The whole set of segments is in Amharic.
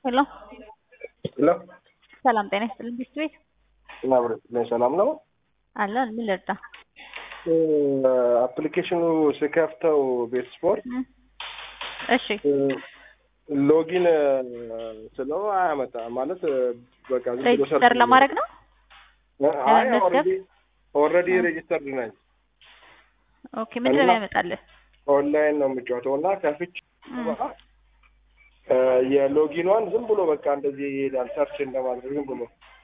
ሄሎ ሄሎ ሰላም ጤና ይስጥልኝ ቢስት ቤት ማብረት ላይ ሰላም ነው። አለን ምን ልርዳ? አፕሊኬሽኑ ስከፍተው ቤት ስፖርት እም፣ እሺ ሎጊን ስለው አያመጣ ማለት በቃ ዝም ብሎ ሬጅስተር ሰርች ለማድረግ ነው። አይ ለመመዝገብ? ኦልሬዲ ኦልሬዲ ሬጅስተርድ ነኝ። ኦኬ ምንድን ነው እና- ያመጣልህ? ኦንላይን ነው የምጫወተው እና ከፍቼ እም፣ እ፣ የሎጊኗን ዝም ብሎ በቃ እንደዚህ ይሄዳል። ሰርች እንደማድረግ ዝም ብሎ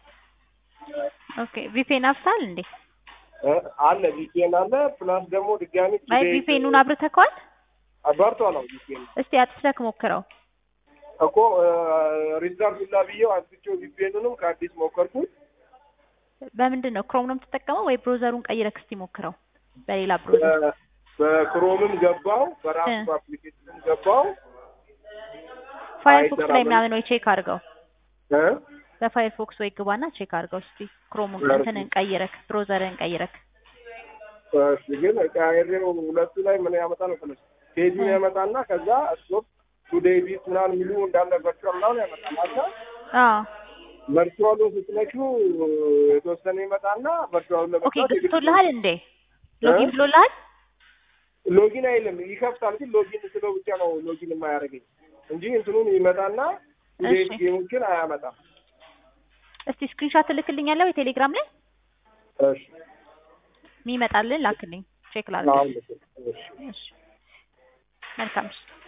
ኦኬ ቪፔን አፍሳል እንዴ? እ፣ አለ ቪፒኤን አለ ፕላስ ደግሞ ድጋሚ አይ ቪፔኑን አብርተከዋል? አባርቷ ነው ቪፒኤን እስቲ አጥፍተህ ሞክረው። እኮ ሪዛርቭ ላ ብዬው አስቼው ቪፒኤኑንም ከአዲስ ሞከርኩት። በምንድን ነው ክሮም ነው የምትጠቀመው ወይ ብሮዘሩን ቀይረክ እስቲ ሞክረው በሌላ ብሮዘር። በ- በክሮምም ገባው በራሱ እ። በአፕሊኬሽንም ገባው ፋየርፎክስ ላይ አይሰራም። ምናምን ወይ ቼክ አድርገው። እ? በፋየርፎክስ ወይ ግባና ቼክ አድርገው እስቲ ክሮሙን ፋየርፎክስ። እንትንን ቀይረክ ብሮዘርን ቀይረክ። እሺ ግን ቀይሬው ሁለቱ ላይ ምን ያመጣ ነው መሰለሽ ፔጁን እ። ያመጣና ከዛ ስቶፕ ቱዴይ ቢት ምናምን የሚሉ እንዳለ ቨርቹዋል ምናምን ያመጣል አለ አዎ ቨርቹዋሉን ስትነኪው የተወሰነ ይመጣና ቨርቹዋሉን ኦኬ ለመጣት ገዝቶልሃል እንዴ? ሎጊን ብሎልሃል? ሎጊን አይልም ይከፍታል ግን ሎጊን ስለው ብቻ ነው ሎጊን የማያደርገኝ እንጂ እንትኑን ይመጣና ቱዴይ እሺ። ጌሞችን አያመጣም እስቲ ስክሪንሾት ትልክልኛለህ ወይ ቴሌግራም ላይ እሺ የሚመጣልን ላክልኝ ቼክ ላድርግ። አሁን ልክ እሺ እሺ መልካም እሺ